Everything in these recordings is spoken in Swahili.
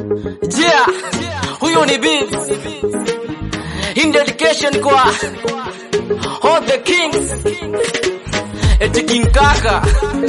Yeah, huyu ni Bibs. In dedication kwa all the kings. Eti King Kaka,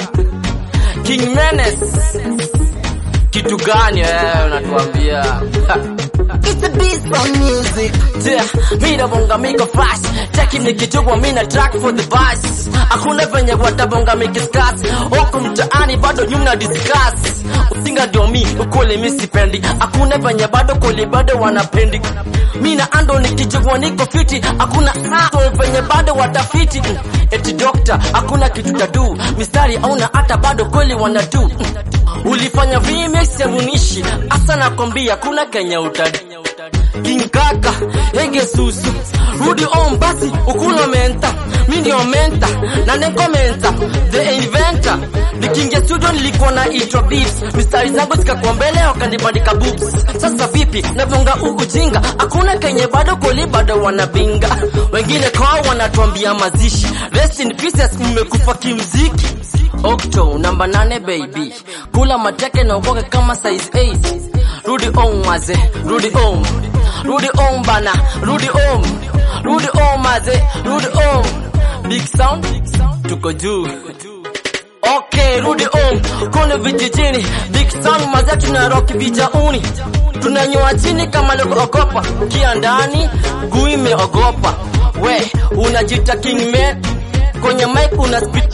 King Menes. Kitu gani wewe unatuambia? It's a beast on music. Yeah, mi nabonga miko flash Cheki nikitubwa mi na track for the bus Hakuna venye watabonga mikiskas Huku mtaani bado nyumna discuss Usinga ndio mi, ukule mi sipendi Hakuna venye bado kuli bado wanapendi Mi na ando nikijugwa niko fiti Hakuna sato venye bado watafiti Eti doctor, hakuna kitu tadu Mistari hauna hata bado kweli wanadu Ulifanya remix ya munishi Asa nakwambia kuna Kenya utadi King Kaka, Ege Susu, Rudi on basi, ukula menta, mi ndio menta, na neko menta, the inventor. Nikiingia studio nilikuwa na itwa beats, mistari zangu zikakuwa mbele wakanibandika boobs. Sasa vipi, navonga ujinga, hakuna kenye bado koli bado wanabinga. Wengine kwao wanatuambia mazishi, rest in pieces, mmekufa kimziki. Octo namba nane baby, kula mateke na ukoke kama size 8 Rudi on maze, rudi on Rudi on bana, rudi on Rudi on maze, rudi on Big sound, tuko juu Okay, rudi on Kone vijijini, big sound maze tuna rock vijauni Tunanyoa chini kama logo ogopa Kia ndani, gui imeogopa We, unajita king man Kwenye mic una spit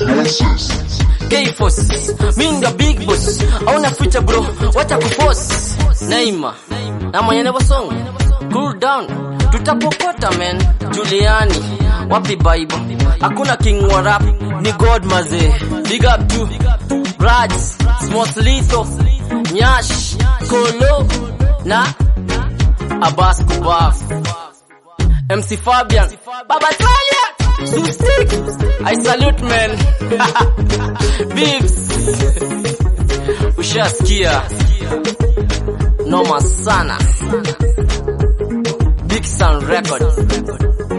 K-Force, mi ndo big boss Auna future bro, wacha kuforce Neymar, na mwenye never song Cool down, tutapokota man Juliani, wapi Bible Hakuna king wa rap, ni God maze Big up to Raj, Smart Lito Nyash, Kolo Na Abbas Kubaf MC Fabian Baba Talia Susik I salute man Bibs Ushasikia Noma sana Big Sound Record